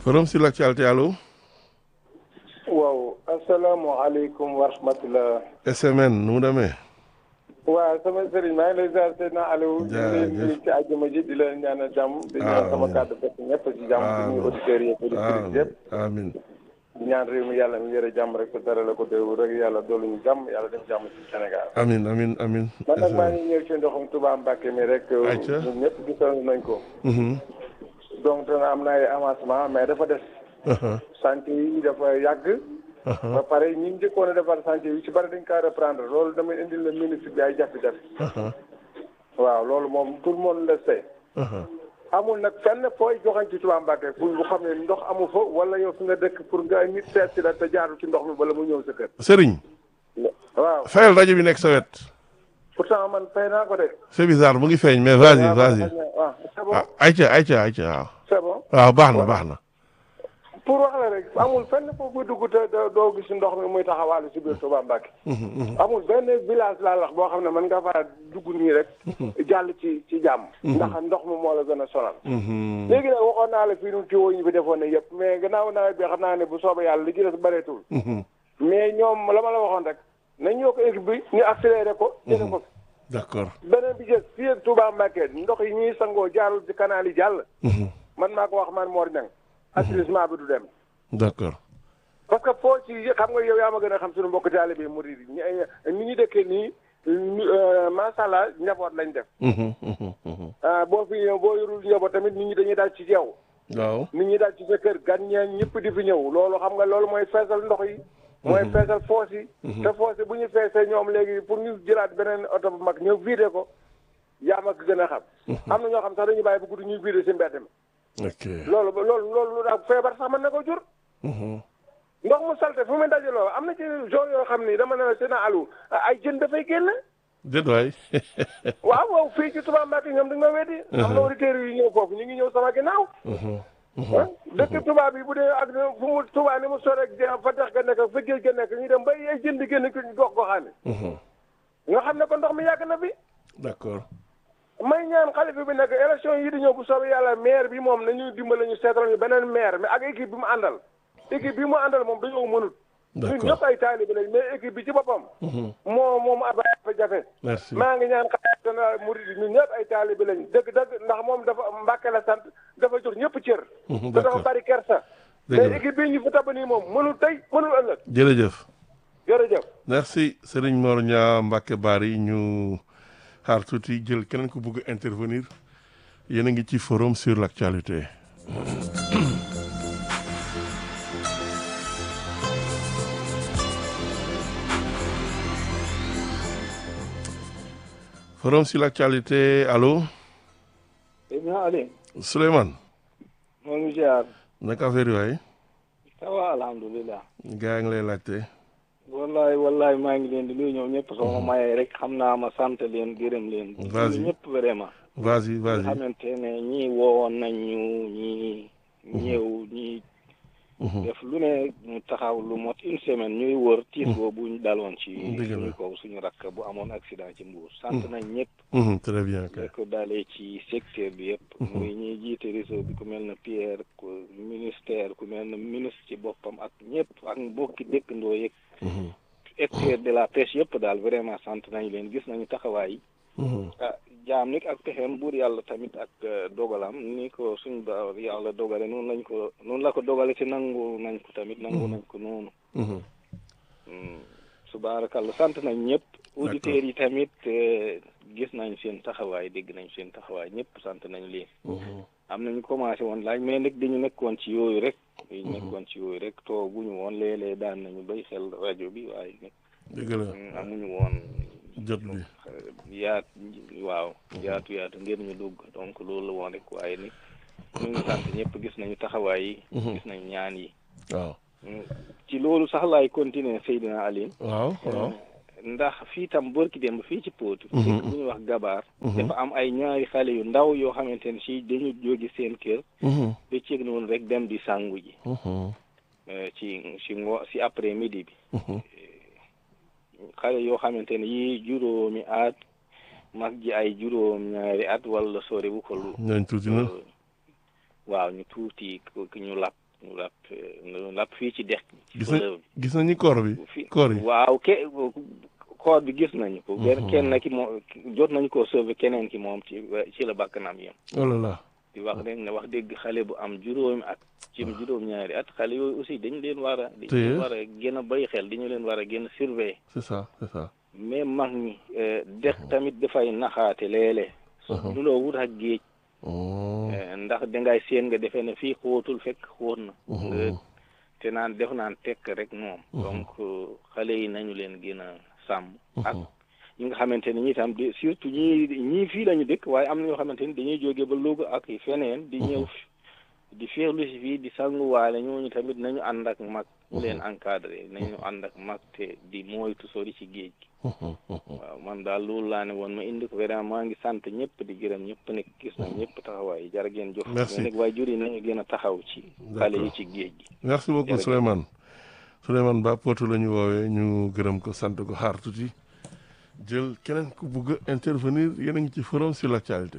forum sur l'actualité allo. waaw asalaamaaleykum wa rahmatulah. SMN nu mu demee. waaw sama sëriñ maa ngi lay ziar Seydina Aliou. jaajëf di leen ci àjjuma ji di leen ñaanal jàmm. di ñaan sama kàddu fekk ñëpp ci jàmm. di nuyu auditeurs yi auditrices yëpp. amiin di ñaan réew mi yàlla mi yore jàmm rek te dara la ko déw rek yàlla doolu ñu jàmm yàlla def jàmm ci Sénégal. amiin amiin amiin. man nag maa ngi ñëw ci ndoxum Touba Mbacke mi rek. ayca ñun ñëpp gisoon nañ ko. donc dana am na ay avancement mais dafa des. chantier yi dafa yàgg. ba pare ñi njëkkoon a defar chantier yi ci bari dañ kaa reprendre loolu damay indil la ministre bi ay jafe-jafe. waaw loolu moom tout le monde le sait. amul nag fenn fooy joxañ ci Touba Mbacke pour bu xam ne ndox amu fa wala yow fi nga dëkk pour nga nit seet si la te jaarul ci ndox mi bala mu ñëw sa kër. Serigne. waaw fayal rajo bi nekk sa wet. pourtant man fay naa ko de. c'est bizarre mu ngi feeñ mais vas-y vas-y. waaw c'est bon ah ayca ayca ayca waaw. c'est bon. waaw baax na baax na. pour wax la rek amul fenn foofu dugg te doo gis ndox mi muy taxawaalu si biir Touba Mbacke. amul benn village laa wax boo xam ne mën nga faa dugg nii rek. jàll ci ci jàmm. ndax ndox mi moo la gën a sonal. léegi nag waxoon naa la fii nu ci ñu fi defoon ne yëpp mais gannaaw nawet bi xam naa ne bu soobee yàlla li ci des bëreetul. mais ñoom la ma la waxoon rek nañ ñoo ko équipe bi ñu accéléré ko. jëlee ko d'accord. beneen bi jës fii ak Touba Mbacke ndox yi ñuy sangoo jaarul ci canal yi jàll. man maa ko wax man Mor Niang. assainissement bi du dem. d'accord. parce que foo ci xam nga yow yaa ma gën a xam suñu mbokk taalibe yi murid yi ni ñu dëkkee nii macha allah njaboot lañ def. boo fi ñëw boo yorul njaboot tamit nit ñi dañuy daal ci yow. waaw. nit ñi daal ci sa kër gan ñeen ñëpp di fi ñëw loolu xam nga loolu mooy feesal ndox yi. mooy feesal foos yi. te foos yi bu ñu feesee ñoom léegi pour ñu jëlaat beneen oto bu mag ñëw vider ko yaa ma gën a xam. am na ñoo xam sax dañuy bàyyi bu guddi ñuy vider si mbedd mi. ok. loolu loolu loolu daal feebar sax mën na ko jur. ndox mu salte fu mu dajaloo am na ci zone yoo xam ni dama ne la seen alu ay jën dafay génn. déet waay. waaw waaw fii ci Touba Mbacke ñoom dañu ma weddi. am na auditeurs yu ñëw foofu ñu ngi ñëw sama ginnaaw. dëkk Touba bi bu dee ak fu mu Touba ni mu sore fa dex ga nekk fa géej ga nekk ñu dem ba ay jën di génn ñu gox goxaane. nga xam ne ko ndox mi yàgg na fi. d'accord. may ñaan xalifa bi nag élection yi di ñëw bu soobee yàlla maire bi moom nañu dimbale ñu seetal ñu beneen maire mais ak équipe bi mu àndal. équipe bi mu àndal moom dañoo mënut. d'accord ñun ñëpp ay taalibe lañ mais équipe bi ci boppam. moo moom ab jafe. merci maa ngi ñaan xalifa général murid ñun ñëpp ay taalibe lañ dëgg dëgg ndax moom dafa Mbàkke la sant dafa jox ñëpp cër. te dafa d'accord bari kersa. dëgg la mais équipe bi ñu fi tab nii moom mënul tey mënul ëllëg jërëjëf. jërëjëf. merci Serigne Mor Niang Mbacke Bari ñu xaar tuuti jël keneen ku bëgg intervenir yéen a ngi ci forum sur l'actualité. forum sur l'actualité allo Ibn Ali Souleymane moo ngi ziar naka affaire yi waay ça va alhamdulilah gaa ngi lay laajte. wallahi wallahi maa ngi leen di nuyu ñoom ñëpp sama mayee rek xam naa ma sant leen gërëm leen Vas-y. ñëpp vraiment vas-y nga vas-y. xamante ne ñii woowoon nañ ñu ñii ñëw ñii def lu ne ñu taxaw lu mot une semaine ñuy wër tiis boobu ñu daloon ci Dëgg la. suñu kaw suñu rakk bu amoon accident ci Mbour sant nañ ñëpp Mhm, très bien kay. da ko dalee ci secteur bi yëpp muy ñuy jiite réseau bi ku mel na Pierre ku ministère ku mel na ministre ci boppam ak ñëpp ak mbokki dëkkandoo yeeg Mhm, acteur de la pêche yëpp daal vraiment sant nañ leen gis nañu taxawaay yi mhm. ah jaam nit ak pexeem buur yàlla tamit ak eh, dogalam ni ko suñ ba yàlla dogale noonu lañ ko noonu la ko dogale ci nangu nañ ko tamit nangu nañ ko noonu Mhm. Mm, subaarakalla sant nañ ñëpp auditeurs yi tamit eh, gis nañ seen taxawaay dégg nañ seen taxawaay ñëpp sant nañ leen Mhm. am nañu commencé woon laaj mais nag dañu nekkoon ci yooyu rek dañu nekkoon ci yooyu rek tooguñu woon léeg-léeg daan nañu bay xel rajo bi waaye nag dëgg la mm, amuñu woon jot bi. yaat waaw yaatu yaatu ngir ñu dugg donc loolu la woon rek waaye ni ñu ngi sant ñëpp gis nañu taxawaay yi gis nañu ñaan yi waaw. Mm, ci loolu sax laay continuer Seydina Aline waaw waaw. ndax fii tam bërki démb fii ci Potou Mhm. dëkk bu ñuy wax gabaar dafa am ay ñaari xale yu ndaw yoo xamante ne si dañu jóge seen kër Mhm, ba ceeg noonu rek dem di sangu ji mhm, eh, ci ci ngo si après midi bi mhm. xale yoo xamante ne yii juróomi at mag ji ay juróom ñaari at wala sori bu ko lu ñooñ tuuti na. waaw ñu tuuti ku- ku ñu lab ñu lap ñu lap fii ci dex ci gis na fleuve gis nañu koor bi bi fii koor yi waaw ke koor bi gis nañu ko benn kenn ki moom jot nañu koo sauver keneen ki moom ci ci la bakkanam yem oh là là di wax rek ne wax dëgg xale bu am juróomi at ci juróom-ñaari at xale yooyu aussi dañu leen war a dañu Téye. leen war a gën a bàyyi xel dañu leen war a gën a surveiller c'est ça c'est ça mais mag ñi eh, dex tamit dafay naxaate léeg-léeg Mhm. lu loo wut ak géej oh eh, ndax dangay seen nga defee ne fii xóotul fekk xóot na Mhm. nga te naan def naan tekk rek moom donc euh, xale yi nañu leen gën a sàmm ak ñi nga xamante ne ñi tam di surtout ñii ñii fii lañu dëkk waaye am na ñoo xamante ni dañuy jóge ba Louga ak feneen di ñëw fi- di féexlu si fii di sanguwaale ñooñu tamit nañu ànd ak mag ñu leen encadré nañu ànd ak mag te di moytu sori ci géej gi waaw man daal loolu laa ne woon ma indi ko vraiment maa ngi sant ñëpp di gërëm ñëpp nekk gis na ñëpp taxawaay jar ngeen jox Merci. mais nag waaye jur yi nañu gën a taxaw ci xale yi ci géej gi merci beaucoup Jërëjëf. Souleymane Souleymane Ba Potou la ñu woowee ñu gërëm ko sant ko xaar tuuti jël keneen ku bugg a intervenir yéen a ngi ci forum sur l'actualité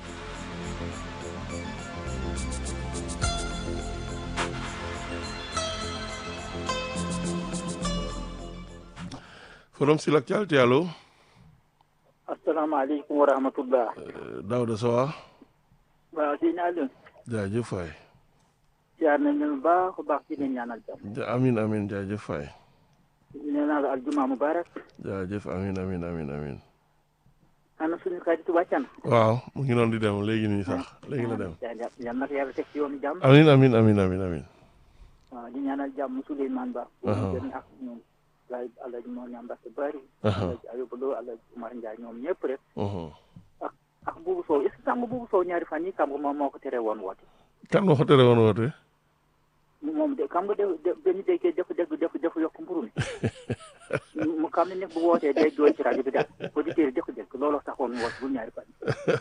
forum sur l'actualité allo asalaamaaleykum wa rahmatullah Euh, Daouda Sowa waaw sëñ Aliou jaajëf waay siyaar nañ leen bu baax a baax di leen ñaanal jàmm Ja- amin amin jaajëf waay nee naa la aljuma mubarak jaajëf amin amin amin amin ana suñu xarit wàccan waaw mu ngi noonu di dem léegi nii sax léegi la dem yal na ko yàlla teg ci yoonu jàmm amin amin amin amin amin waaw di ñaanal jàmm Souleymane Ba Aha. gën ak ñoom laay alaji moo ñam mbarte bari Aha. alaji Ayuba Lo alaji Umar Ndiaye ñoom ñëpp rek Mhm. ak buubu Sow est-ce que xam nga buubu Sow ñaari fan yi xam nga moom moo ko tere woon woote kan moo ko tere woon woote moom de xam nga de de dañu déggee dafa dégg dafa dafa yokk mburu mi mu xam ne nag bu wootee day jooy ci rajo bi daal auditeurs yi dëkk dëkk looloo taxoon mu woote bu ñaari fan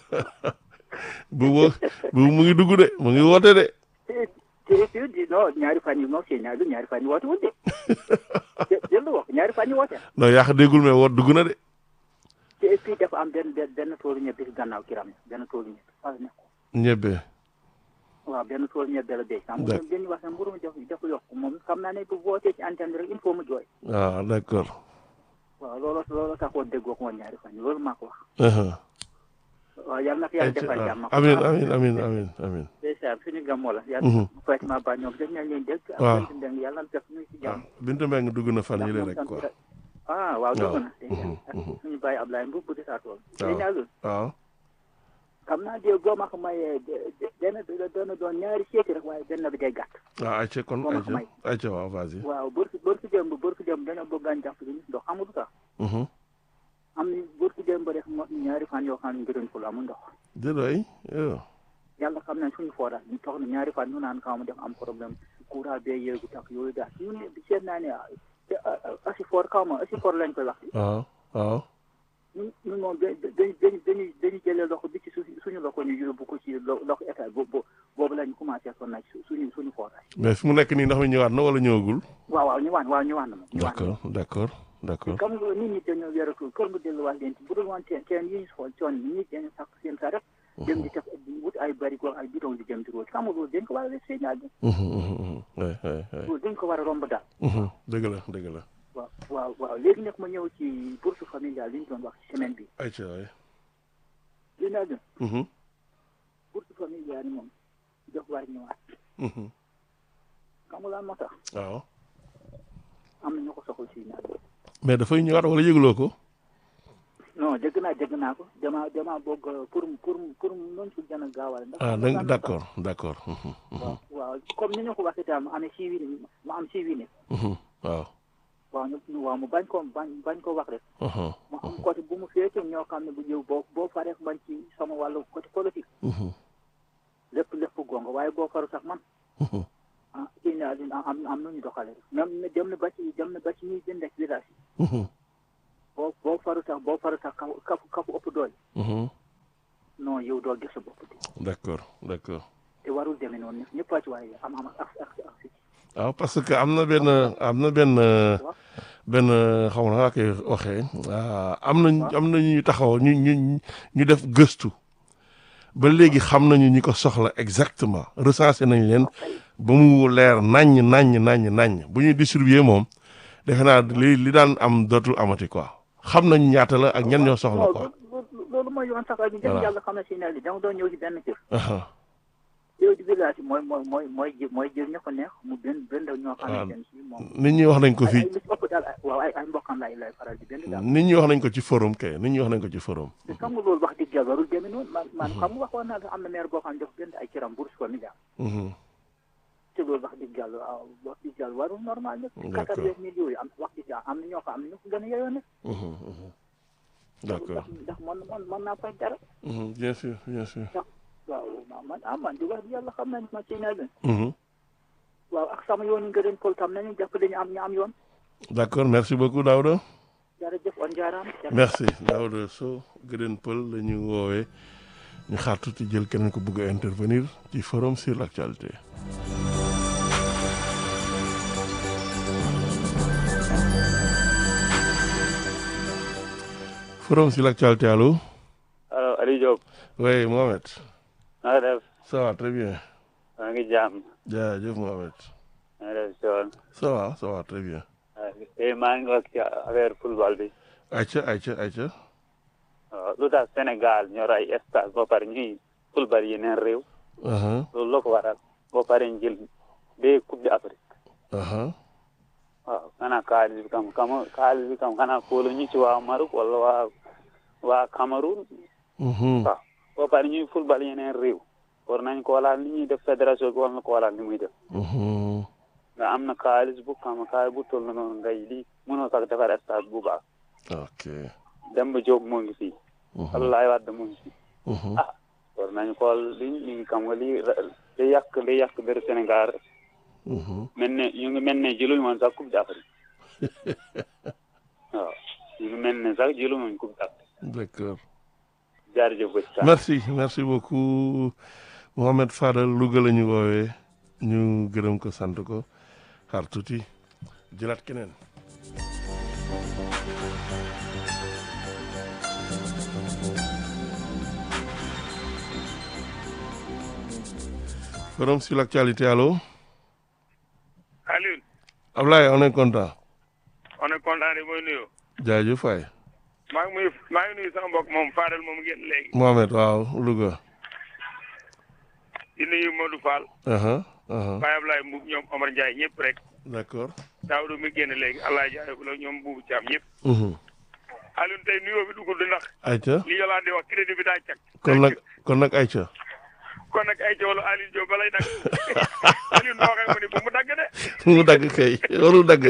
bu wo bu mu ngi dugg de mu ngi woote de te te te di non ñaari fan yi moom seen ñaari ñaari fan yi woote wul de te jël la wax ñaari fan yi woote na non yàq déggul mais woot dugg na de te et puis dafa am benn benn benn toolu ñebe si gannaaw kiram benn toolu ñebe fa la nekk ñebbe waaw benn toolu ñebe la béy xam nga D'accord. dañuy wax ne mburu mi dafa dafa yokk moom xam naa ne bu wootee ci antenne bi rek il faut mu jooy waaw d'accord waaw looloo looloo taxoon déggoo ko woon ñaari fan yi loolu maa ko wax Mhm. waaw yàlla na ko yàlla defal jàmm amin amin amin amin amin ndeysaan suñu gàmmoo la Mhm. yàlla Fatima Ba ñoom dañ nañ leen dégg ak Waaw. Bintu Mbeng yàlla na fekk ñu ci waaw jàmm Bintu Mbeng dugg na fan ndax yële moom rek tam quoi dara- ah waaw dugg na Mhm, ndeysaan ak mhm. suñu bàyyi Ablaye Mbuub bu di saa tool Waaw. léegi nag waaw xam naa de boo ma ko mayee de- de- benn bi la doon doon ñaari seeti rek waaye benn bi day gàtt waaw ayca kon Moom a ko ayca may. ayca waaw vas-y waaw bër si bër si démb bër si démb dañoo bëgg a jàpp li ndox amul lu tax Mhm. am ni bër si démb rek mo ñaari fan yoo xam ne ngërën ko amul ndox déedéet yow yàlla xam nañ suñu forage ñu toog na ñaari fan ñu naan kaw ma def am problème courant bee yéegu tax yooyu daal ñu ne seet naa ne ah, te asi for kaw ma asi for lañ koy wax waaw waaw ñun ñun moom da dañu dañu dañuy dañuy jëlee loxo bi ci suñu suñu loxo ñu yóbbu ko ci lo- loxo état bo bo boobu lañ commencé sonn nag suñu suñu forage mais fi mu nekk nii ndax mi ñëwaat na wala ñëwagul waaw waaw ñu waan waaw ñu waan na moom ñu waan na d'accord d'accord d'accord comme nga nit ñi dañoo wératul kër nga delluwaat leen ci bu dul woon teen teen yi ñu xool coon yi nit dañu sakk seen sa rek dem di teg di wut ay barigo ay bidon di dem di root xam nga loolu dañ ko war a def signal bi Mhm, mhm, mhm. Ouais, ouais, ouais. loolu dañ ko war a romb daal Mhm. dëgg la dëgg la waaw waaw waaw léegi nag ma ñëw ci bourse familiale li ñu doon wax ci semaine bi ayca waay li naa gën Mhm, bourse familiale yi moom daf war ñëwaat mhm. xam nga lan moo tax waaw am na ñu ko soxla si ñaar mais dafay ñëwaat wala yëgloo ko non dégg naa dégg naa ko dama dama bëgg pour pour pour mën si gën a gaawal ndax ah xam nga donc lan moo tax? d'accord d'accord Mhm, mhm, waaw waaw comme ni ñu ko waxee tam mu amee si wii mu am si wii ne mhm. waaw waaw ñu waaw mu bañ ko bañ bañ ko wax rek Mhm, mu am côté bu mu féete ñoo xam ne bu ñëw boo boo faree man ci sama wàllu côté politique mhm, lépp lépp gonga waaye boo faru sax man mhm. ah kii naa dina am am nañu doxale rek même dem na ba ci dem na ba ci ñuy jënd ak village yi Mhm, boo boo faru sax boo faru sax kafu kafu kafu ëpp doole mhm. non yow doo gis sa bopp de d'accord d'accord te warul demee noonu ñëpp a ci waaye am am ak ak ak ak waaw parce que am na benn am na benn benn xaw ma naa koy waxee ah, am na am na ñu taxaw ñu ñu ñu def gëstu ba léegi xam nañu ñi ko soxla exactement recensé nañ leen ba mu leer naññ naññ naññ naññ bu ñuy distribuer moom defe naa li li daan am dootul amati quoi xam nañ ñaata la ak ñan ñoo soxla quoi. loolu loolu mooy yoon sax ak ñu def Voilà. yàlla xam ne si ne li dama doon ñëw ci benn kër Aha. yow di village yi mooy mooy mooy mooy jël mooy jël ña ko neex mu benn benn ñoo xamante ne si moom nit ñi wax nañ ko ay fii ay lu ci ëpp daal ay- waaw ay ay mbokkam lay lay faral di benn daal nit ñi wax nañ ko ci forum kay nit ñi wax nañ ko ci forum. te xam nga loolu wax dëgg yàlla warul demee noonu man man xam nga waxoon naa la am na maire boo xam ne dafa benn ay cëram bourse ko milliard Mhm. te loolu wax dëgg yàlla ah, wax dëgg yàlla warul normal nag D'accord. quatre-vingt mille yooyu am wax dëgg yàlla am na ñoo xam am na ñu ko gën a yeyoo nag Mhm, mhm. d'accord ndax ndax man man mën naa fay dara Mhm, bien sûr bien sûr. waaw ma- man ah man di wax dëgg yàlla xam nañ ma ci ne leen Mhm. waaw ak sama yoon yi nga den pol tam nañu jàpp dañu am ñu am yoon d'accord merci beaucoup Daouda. jërëjëf on jaaraam merci Daouda Sow Gëdën Pël la ñu woowee ñu xaar tuuti jël keneen ko bëgg a intervenir ci forum sur l'actualité. forum sur l'actualité allo. allo Aliou Diop oui Mohamed. na nga def ça va très bien. maa ngi jàmm jaajëf Mohamed. na nga def Thion ça va ça va très bien. tey maa ngi wax ci affaire football bi ayca ayca ayca. waaw lu tax Sénégal ñor ay stade ba pare ñuy football yeneen réew aha loolu la ko waral ba pare ñu jël deux coupe d'Afrique aha waaw xanaa xaalis bi kam kam xaalis bi kam xanaa kóolu ñu ci waa Maroc wala waa waa Cameroun mhm waaw ba pare ñuy football yeneen réew war nañ ko walaal ni ñuy def fédération bi war na ko walaal ni muy def mhm nga am na xaalis bu kam xaalis bu toll noonu ngay lii mënoo sax defar stade bu baax ok. Demba Diop moo ngi fii mhm Abdoulaye Wade moo ngi fii mhm ah war nañu xool li ñu xam nga lii li yàq li yàq dër Sénégal mhm mel ne ñu ngi mel ne jëluñu woon sax coupe d'Afrique waaw ñu ngi mel ne sax jëluñu woon coupe d'Afrique d'accord. jaarjëf ba ci kanam. merci merci beaucoup Mohamed Fadal Louga la ñu woowee ñu gërëm ko sant ko xaar tuuti jëlaat keneen. forum sur l'actualité allo Alioune Ablaye on est content on est content de mooy nuyu jaajëf waay maa ngi muy maa ngi nuyu sama mbokk moom Fadel moom ngeen léegi Mohamed waaw Louga. di nuyu Modou Fall aha aha Baye Ablaye Mbuub ñoom Omar Ndiaye ñëpp rek d'accord. Daawdu mi génn léegi Allah jaay ko la ñoom buubu Caam ñëpp mhm Alioune tey nuyoo bi dugul di ndax ayca li Yolande di wax crédit bi daa cag kon nag kon nag ayca. kon nag ay jawlu Alioune Diop balay nag Alioune noo waxee mu ni bu mu dagg de mu dagg kay warul dagg.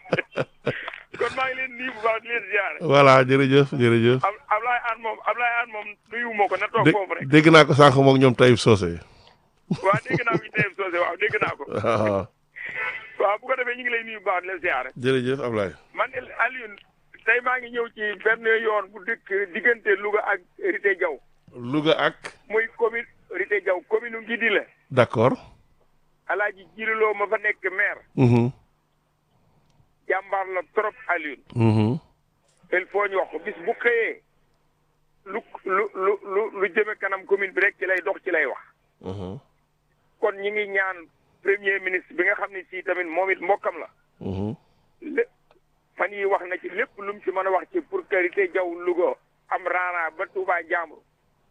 kon maa ngi leen nuyu bu baax di leen ziare voilà jërëjëf jërëjëf. Ab Ablaye An moom Ablaye An moom nuyu moo ko na toog dé foofu rek dégg naa ko sànq moog ñoom Taïb Socé. waaw dégg naa ko ci TF Socé waaw dégg naa ko waaw waaw bu ko defee ñu ngi lay nuyu bu baax di leen ziare jërëjëf Ablaye. man de Alioune tey maa ngi ñëw ci benn yoon bu dëkk diggante Louga ak Rité Diaw Louga ak. muy commune Rité Diaw commune u Ngidi la d'accord. alaaji jiriloo ma fa nekk maire mhm jàmbaar la trop Alioune mhm il faut ñu wax ko bis bu xëyee lu lu lu lu lu jëme kanam commune bi rek ci lay dox ci lay wax mhm kon ñi ngi ñaan premier ministre bi nga xam ne si tamit moom it mbokkam la mhm lépp fan yi wax na ci lépp lu mu ci mën a wax ci pour que Rité Diaw Louga am raana ba Touba Njambur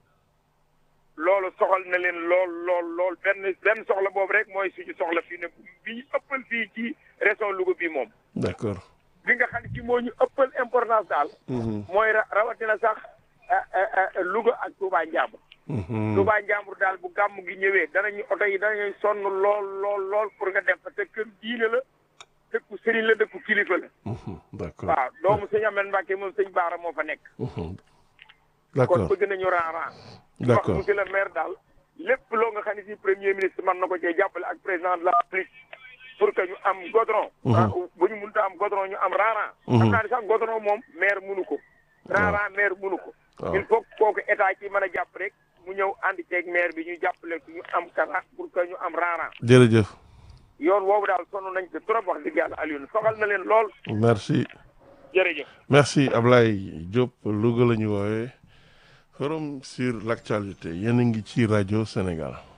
loolu soxal na leen lool lool lool benn benn soxla boobu rek mooy suñu soxla fii ne bi ñu ëppal fii ci région Louga bi moom d'accord. bi nga xam ne ci moo ñu ëppal importance daal mhm mooy ra- rawatina sax ah, ah, ah, Louga ak Touba Njambur mhm Touba Njambur daal bu gàmm gi ñëwee danañu oto yi danañuy sonn lool lool lool pour nga dem fa te kër diine la dëkku sëriñ la dëkku kilifa la mhm d'accord. waaw doomu sëñ Amel Mbacke moom sëñ Baara moo fa nekk mhm kon d'accord bëgg nañu raaraan wax d'accord monsieur le maire daal lépp loo nga xam ne si premier ministre mën na ko cee jàppale ak président de la République pour que ñu am godron ah, bu ñu mënta am godron ñu am raaraan xam naa ne sax godron moom maire mënu ko raaraan maire mënu ko waaw. il faut que kooku état ci mën a jàpp rek mu ñëw ànd ceeg maire bi ñu jàppale ko ñu am kara pour que ñu am raaraan jërëjëf yoon woowu daal sonn nañ ko trop wax dëgg yàlla Alioune soxal na leen lool merci jërëjëf merci Ablaye Diop Louga la ñu woowee forum sur l'actualité yéen a ngi ci rajo Sénégal.